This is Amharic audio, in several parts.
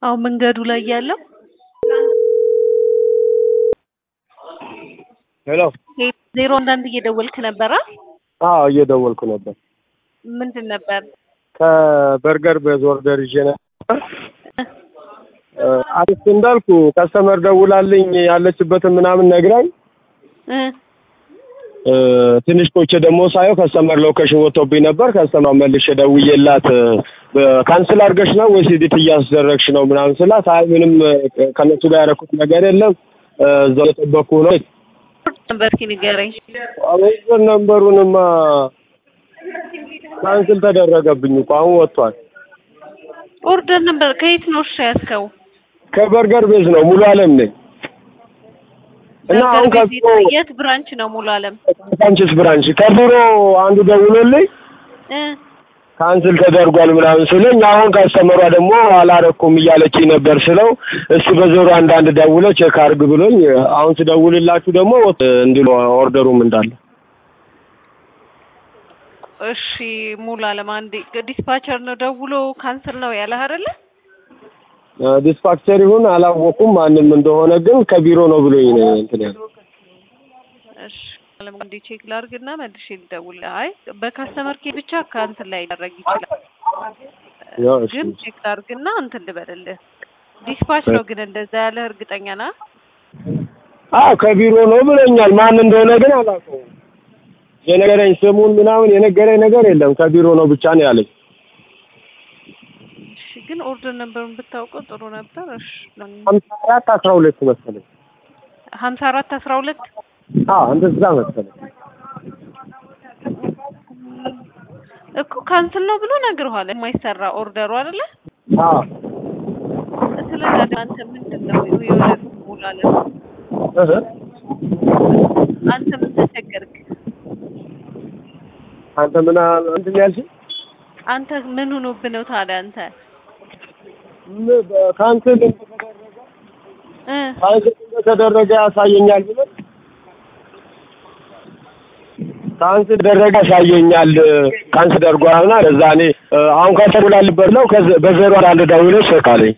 አሁን መንገዱ ላይ ያለው ሄሎ ዜሮ አንዳንድ እየደወልክ ነበራ? አዎ እየደወልኩ ነበር። ምንድን ነበር? ከበርገር ቤዝ ኦርደር ይዤ ነበር። አሪፍ እንዳልኩ ከስተመር ደውላልኝ ያለችበትን ምናምን ነግራኝ እ እ ትንሽ ቆይቼ ደግሞ ሳየው ከስተመር ሎኬሽን ወጥቶብኝ ነበር። ከስተመር መልሼ ደውዬላት ካንስል አድርገሽ ነው ወይስ ኤዲት እያስደረግሽ ነው ምናምን ስላት አይ ምንም ከነሱ ጋር ያደረኩት ነገር የለም እዛው የጠበቅኩ ነው። ነበር እስኪ ንገረኝ። አበዘር ነንበሩንማ ካንስል ተደረገብኝ እኮ አሁን ወጥቷል። ኦርደር ነበር ከየት ነው እሺ ያዝከው? ከበርገር ቤዝ ነው ሙሉ አለም ነኝ እና አሁን በርገር ቤት ከቢሮ የት ብራንች ነው ሙሉ አለም? ካንችስ ብራንች ከቢሮ አንዱ ደውሎልኝ እ ካንስል ተደርጓል ምናምን ስለኝ አሁን ካስተመሯ ደግሞ አላረኩም እያለችኝ ነበር ስለው እሱ በዞሮ አንዳንድ ደውሎ ቼክ አርግ ብሎኝ አሁን ስደውልላችሁ ደግሞ እንዲሉ ኦርደሩም እንዳለ እሺ ሙሉ አለም አንዴ ዲስፓቸር ነው ደውሎ ካንስል ነው ያለህ አይደለ? ዲስፓክቸር ይሁን አላወኩም ማንም እንደሆነ ግን ከቢሮ ነው ብሎኝ ነው እንትን ያለው። እሺ አለም እንዴ ቼክ ላርግና መልሼ ልደውል። አይ በካስተመር ኬ ብቻ ካንስል ላይ ሊደረግ ይችላል። ያው እሺ ግን ቼክ ላርግና እንትን ልበልልህ። ዲስፓች ነው ግን እንደዛ ያለ እርግጠኛ ና? አዎ ከቢሮ ነው ብሎኛል። ማን እንደሆነ ግን አላውቀውም። የነገረኝ ስሙን ምናምን የነገረኝ ነገር የለም። ከቢሮ ነው ብቻ ነው ያለኝ። እሺ ግን ኦርደር ነበሩን ብታውቀው ጥሩ ነበር። እሺ ሀምሳ አራት አስራ ሁለት መሰለኝ። ሀምሳ አራት አስራ ሁለት አዎ እንደዛ መሰለኝ። እኮ ካንስል ነው ብሎ ነግረዋል። የማይሰራ ኦርደሩ አይደለ? አዎ ስለዚህ አንተ ምንድን ነው የሆነ ሙላለ እህ አንተ ምን ተቸገርክ? አንተ ምን አል- ምንድን ነው ያልሽኝ? አንተ ምን ሆኖብህ ነው ታዲያ አንተ ምን በካንስል እንደተደረገ እ ካንስል እንደተደረገ ያሳየኛል ብሎ ካንስል ደረገ ያሳየኛል። ካንስል ደርጓልና ለዛ እኔ እ አሁን ከተሙላልበት ነው ከዚ- በዜሮ አንድ ደውሎ ቼክ አለኝ።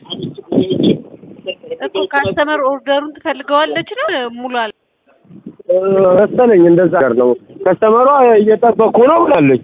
እኮ ካስተመር ኦርደሩን ትፈልገዋለች ነው ሙሉ አለ እ መሰለኝ እንደዛ ነገር ነው። ከስተመሯ እየጠበቅኩ ነው ብላለች።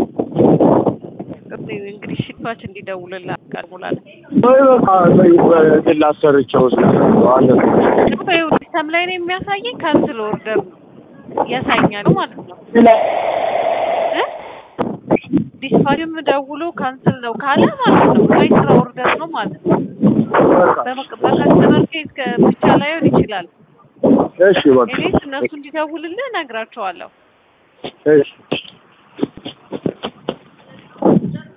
እንግዲህ ሽፋች እንዲደውልልህ ቃል ሙላለ ወይ በቃ በግል አሰርቼው ስለነበረ አለ ይኸው ሲስተም ላይ ነው የሚያሳየኝ ካንስል ኦርደር ያሳኛል ማለት ነው እ ዲስፓችም ደውሎ ካንስል ነው ካለ ማለት ነው የማይሰራ ኦርደር ነው ማለት ነው። በመቅ- በከስተመር ኬዝ ከ- ብቻ ላይሆን ይችላል። እሺ በቃ እኔስ እነሱ እንዲደውልልህ እነግራቸዋለሁ። እሺ